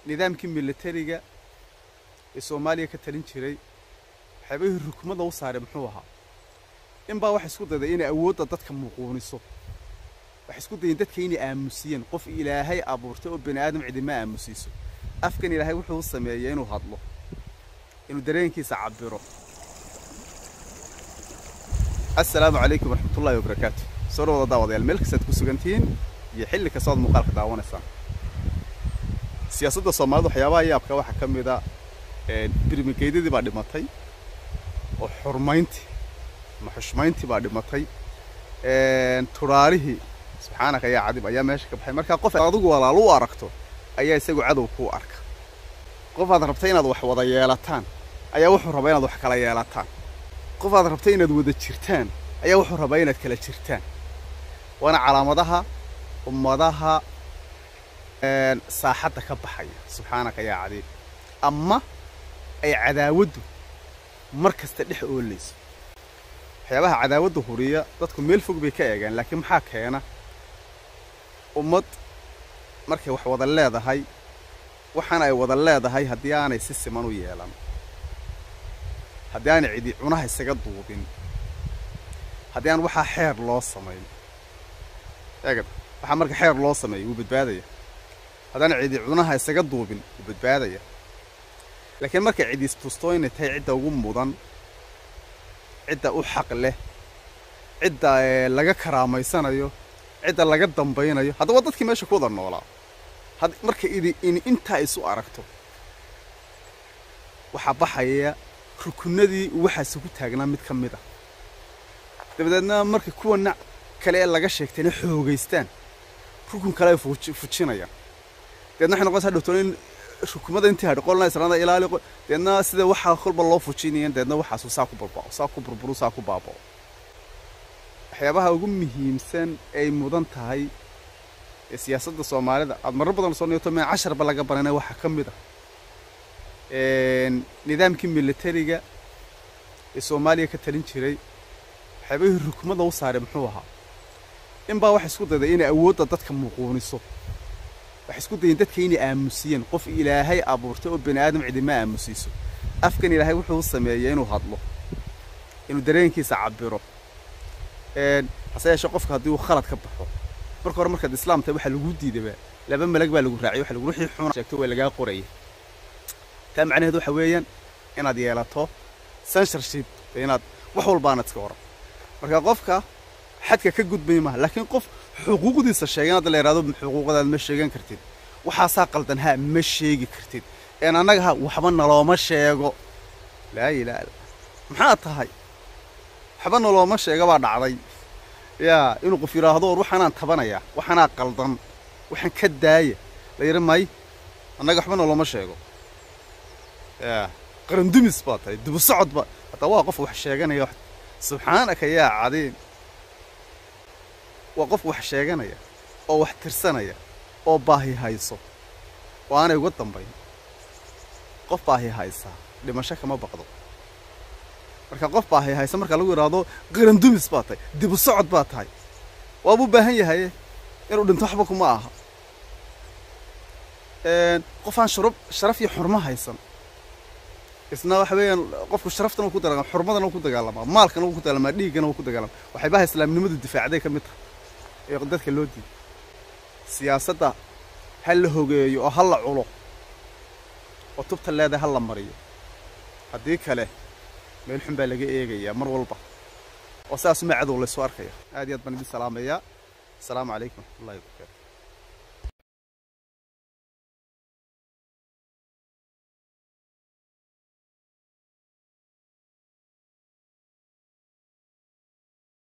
nidaamkii militariga ee soomaaliya ka talin jiray waxyaabahii rukumada u saaray muxuu ahaa inbaa waxay isku dayday inay awoodda dadka muquuniso waxay isku dayeen dadka inay aamusiyeen qof ilaahay abuurtay oo bani aadam cidima aamusiiso afkan ilaahay wuxuu u sameeyey inuu hadlo inuu dareenkiisa cabiro assalaamu calaykum waraxmatullaahi wabarakaatu soo dhawada daawadayaal meel kastaad ku sugantihiin iyo xilli kastaad muuqaalka daawanaysaan siyaasadda soomaalida waxyaabaha yaabka waxaa ka mid a birmigeydadii baa dhimatay oo xurmayntii ama xushmayntii baa dhimatay turaalihii subxaanaka yaa cadib ayaa meesha ka baxay markaa qof adigu walaal u aragto ayaa isagu cadow kuu arka qof aad rabtay inaad wax wada yeelataan ayaa wuxuu rabaa inaad wax kala yeelataan qof aad rabtay inaad wada jirtaan ayaa wuxuu rabaa inaad kala jirtaan waana calaamadaha ummadaha saaxadda ka baxaya subxaanaka yaa cadiib ama ay cadaawaddu mar kasta dhex oolayso waxyaabaha cadaawadda huriya dadku meel fog bay ka eegaan laakiin maxaa keena ummad markay wax wada leedahay waxaana ay wada leedahay haddii aanay si siman u yeelan haddii aanay cidi cunaha isaga duubin haddii aan waxaa xeer loo samayn eegad waxaa marka xeer loo sameeya wuu badbaadaya haddaan cidi cunaha isaga duubin wuu badbaadaya laakiin markay cidi istusto inay tahay cidda ugu mudan cidda u xaq leh cidda laga karaamaysanayo cidda laga dambaynayo haddaba dadkii meesha ku wada noolaa marka idi in intaa isu aragto waxaa baxaya rukunadii waxaasi ku taagnaa mid ka mid a dabadeedna marka kuwana kale ee laga sheegtayna xoogaystaan rukun kale ay fujinayaan dabeedna waxay noqonaysaa dhowtoon in rukumada intii hadhi qolna israada ilaali deedna sida waxaa kolba loo fujinayan deedna waxaasu saa ku barbao saa ku burburu saa ku baabao waxyaabaha ugu muhiimsan ay mudan tahay ee siyaasadda soomaalida aad marar badan soo niyoto meen casharba laga baranay waxaa ka mid ah nidaamkii militariga ee soomaaliya ka talin jiray waxyaabahii rukumada u saaray muxuu ahaa inbaa waxay isku dayday inay awoodda dadka muquuniso waxay isku dayeen dadka inay aamusiyeen qof ilaahay abuurtay oo bani aadam cidima aamusiiso afkan ilaahay wuxuu u sameeyey inuu hadlo inuu dareenkiisa cabiro hase yeeshee qofka haddii uu khalad ka baxo marka hore markaad islaam tahay waxaa lagu diidaba laba malag baa lagu raaciyay waxa lagu wixii xuna sheegto waa lagaa qoraya taa macnaheedu waxa weeyaan inaad yeelato censorship inaad wax walbaanad iska oran marka qofka xadka ka gudbay maaha laakiin qof xuquuqdiisa sheegan hadda la yidhahdo xuquuqdaad ma sheegan kartid waxaasaa qaldan ha ma sheegi kartid een annaga ha waxba nalooma sheego laa ilaaha illa maxaa tahay waxba nalooma sheega baa dhacday yaa inuu qof yidhaahdo war waxaanaan tabanayaa waxaanaa qaldan waxaan ka daaya la yidhi may annaga waxba nalooma sheego yaa qarandumis baa tahay dibu socod ba hataa waa qof wax sheeganaya subxaanaka yaa cadiim waa qof wax sheeganaya oo wax tirsanaya oo baahi hayso oo aanay uga dambayn qof baahi haysaa dhimasho kama baqdo marka qof baahi haysa marka lagu yidhaahdo qarandumis baa tahay dibu socod baa tahay waabuu baahan yahaye inuu dhinto waxba kuma aha qof aan shurub sharaf iyo xurmo haysan isna waxa weeyaan qofku sharaftana ku dagaalama xurmadana ku dagaalamaa maalkana ku dagaalamaa dhiiggana ku dagaalama waxaybaha islaamnimadu difaacday ka mid tahay ee dadka loo diiday siyaasadda ha la hogeeyo oo ha la culo oo tubta leedahay ha la mariyo haddii kale meel xun baa laga eegayaa mar walba oo sidaasuma cadow laysu arkaya aad iyo aad baan idin salaamayaa asalaamu calaykum waraxmatullahi wabarakaatu